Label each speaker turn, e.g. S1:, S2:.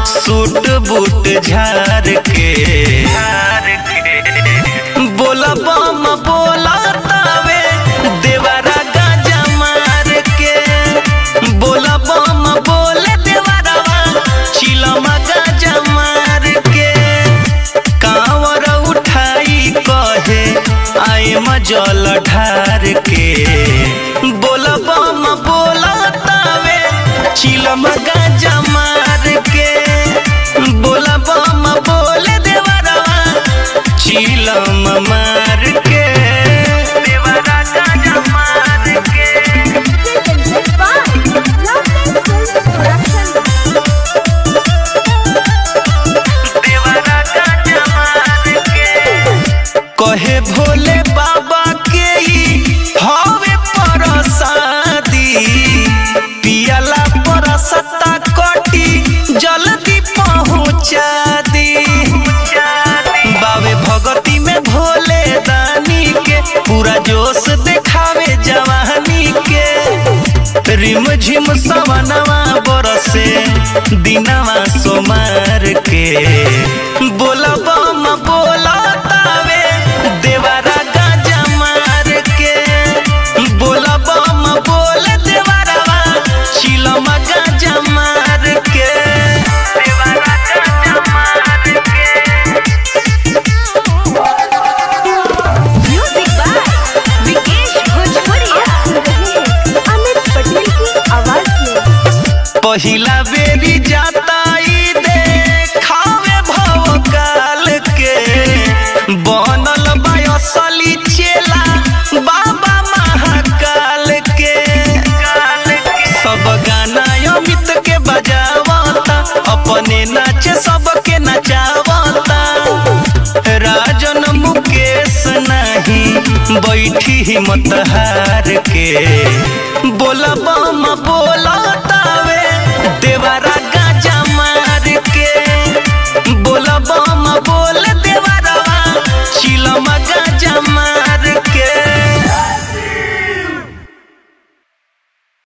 S1: Suit boot झार के बोला बम बोला तावे देवरा गाजा मार के बोला बम बोले देवरवा चिलमा गाजा मार के कांवर उठाई कहे आए मजल ढार के बोला बम बोला तावे चिलम गाजा मार के बोला बम बोले देवरवा चिलम मार के देवरा गाजा मार के
S2: Presented by Loveland Films Production.
S1: देवरा गाजा मार के कहे भोले बाबा के ई हवे परसादी पियला परसता कटी जल्दी पहुँचा दी बावे भगती में भोले दानी के पूरा जोश देखावे जवानी के रिम झिम सवनवा बरसे दिनवा सोमार के बोला बम बोला तावे देवरा गाजा मार के बोला बम बोल देवरवा चिलमा गाजा मार के देवरा गाजा मार के
S2: Music by Vikesh Bhojpuria. Amit Patel की आवाज में
S1: पहिला बेरी जाता ई देखावे भवकाल के बनल बा असली चेला बाबा महाकाल के सब गाना अमित के बजावता अपने नाचे सबके नचावता राजन मुकेश नहीं बैठी हिम्मत हार के बोला